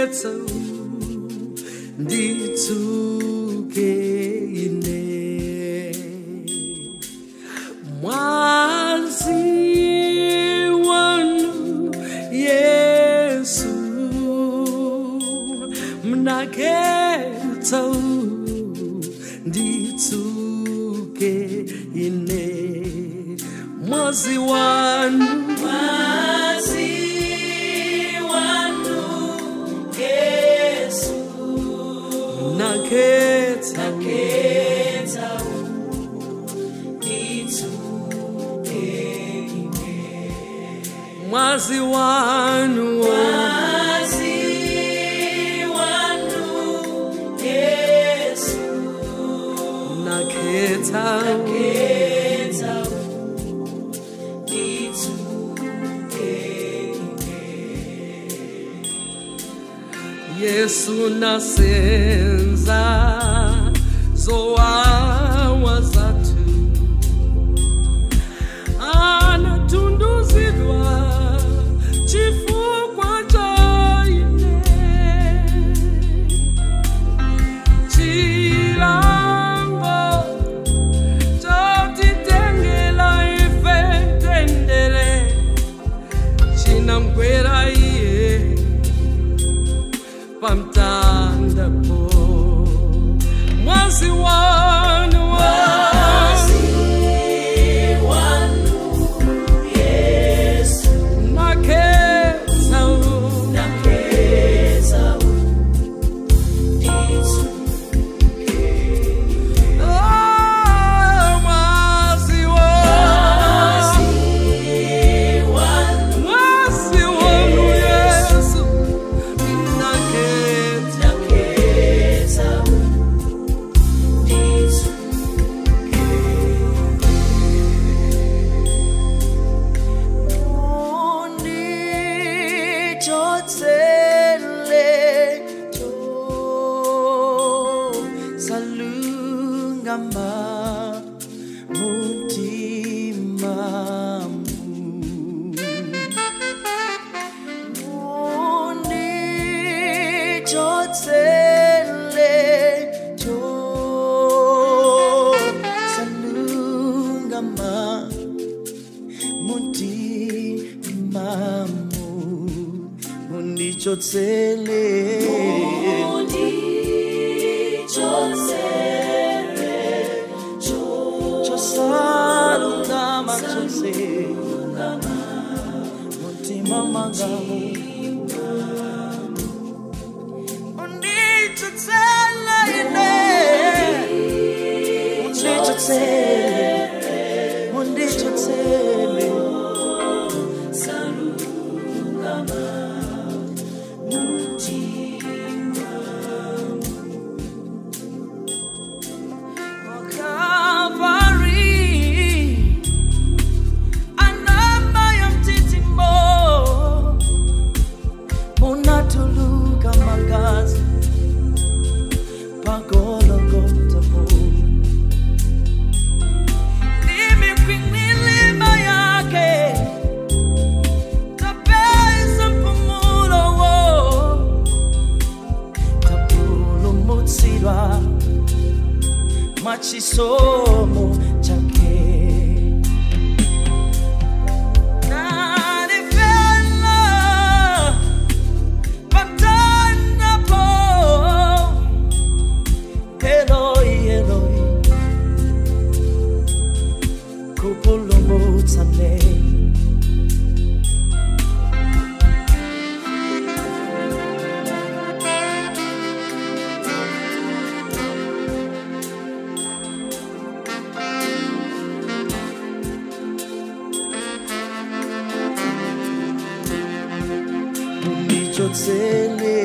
nakhetsa nditsuke ine mwazi wanu yesu mnakhetsa nditsuke ine mwazi wanu Mwazi wanu Yesu nakhetsa nakhetsa nditsuke mwazi wanu Mwazi wanu Yesu nakhetsa nakhetsa nditsuke yesu nasenza zowawa zathu anatunduzidwa chifukwa cha ine chilango chotitengela ife tendele chinamgwera iye pamtandapo mwazi wanu Mwazi wanu Yesu nakhetsa nakhetsa nditsuke Oh, mwazi wanu wanu mwazi wanu yesu nakhetsa nakhetsa nditsuke undichotsele to salungama mutimamu undichotsele to salungama mutimamu undichotsele chosalungama chose mutima mangamu undichotsele ine undichotsele undichotsele Calvary, anamba ya mtitimbo, munatuluka magazi pagologota po imikwimilima yake tapeza mpumulo wo tapulumutsilwa mwachisomo chake Nanifela patandapo Eloi, Eloi kupulumutsane undichotsele